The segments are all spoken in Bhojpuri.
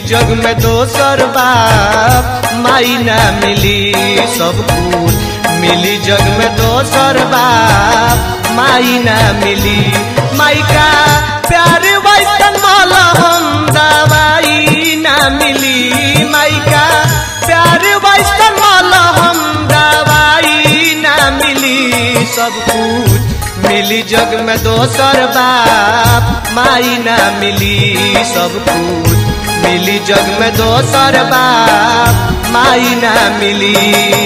जग में दोसर बाप माई ना मिली सब कुछ मिली जग में दोसर बाप माई ना मिली माई का प्यार वैसन माला हम दवाई ना मिली माई का प्यार वैसन माला हम दवाई ना मिली सब कुछ मिली जग में दोसर बाप माई ना मिली सब कुछ मिली जग में दोसर बाप माई ना मिली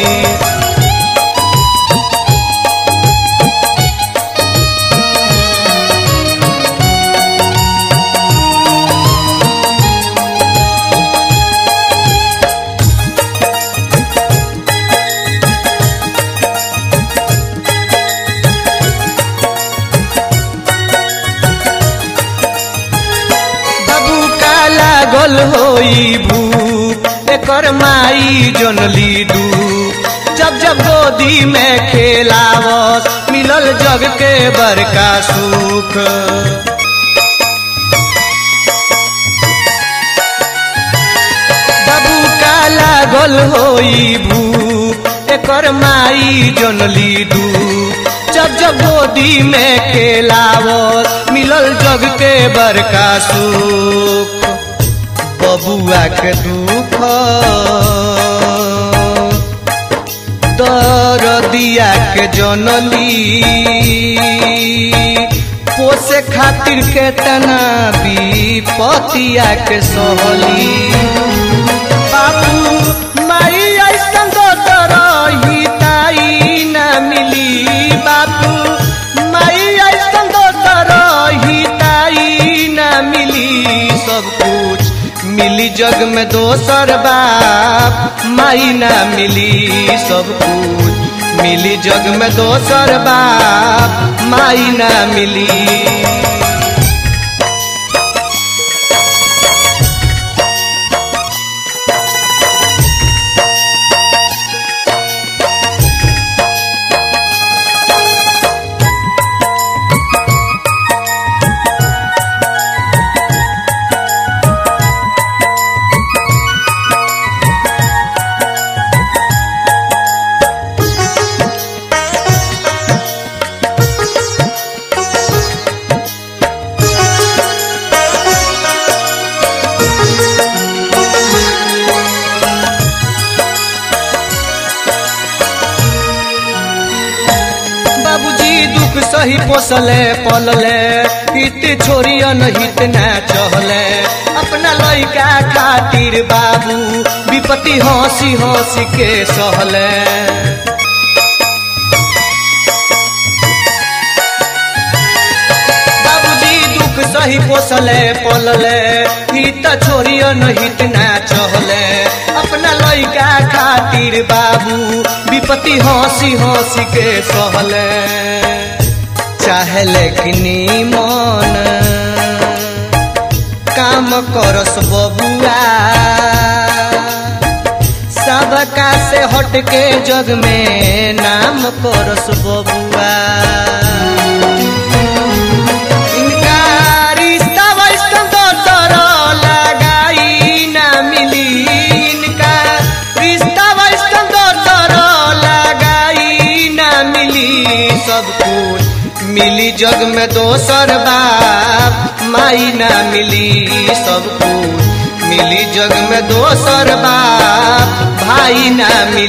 बाबू का लागल होई भूख एकर माई जनली डू जब जब गोदी में खेलावत मिलल जग के बड़का सुख बाबू का लागल होई भूख एकर माई जनली डू जब जब गोदी में खेलावत मिलल जग के बड़का सुख बबुआ के दुख दरदिया के जनली पोसे खातिर के तना विपतिया के सहली बाबू माई ऐसन दोसर हिताई ना मिली बाबू माई ऐसन दोसर हिताई ना मिली सब कुछ मिली जग में दोसर बाप माई ना मिली सब कुछ मिली जग में दोसर बाप माई ना मिली बाबूजी दुख सही पोसले पलले हित छोरियन हित ना चहले अपना लइका खातिर बाबू विपत्ति हंसी हंसी के सहले बाबूजी दुख सही पोसले पलले हित छोरियन हित ना चहले अपना लइका खातिर बाबू विपत्ति हंसी हंसी के सहले चाहले कि मन काम करस बबुआ सबका से हट के जग में नाम करस बबुआ इनका रिश्ता वैसन दोसर लगाई ना मिली इनका रिश्ता वैसन दोसर लगाई ना मिली सब कुछ मिली जग में दोसर बाप माई ना मिली सब कुछ मिली जग में दोसर बाप भाई ना मिली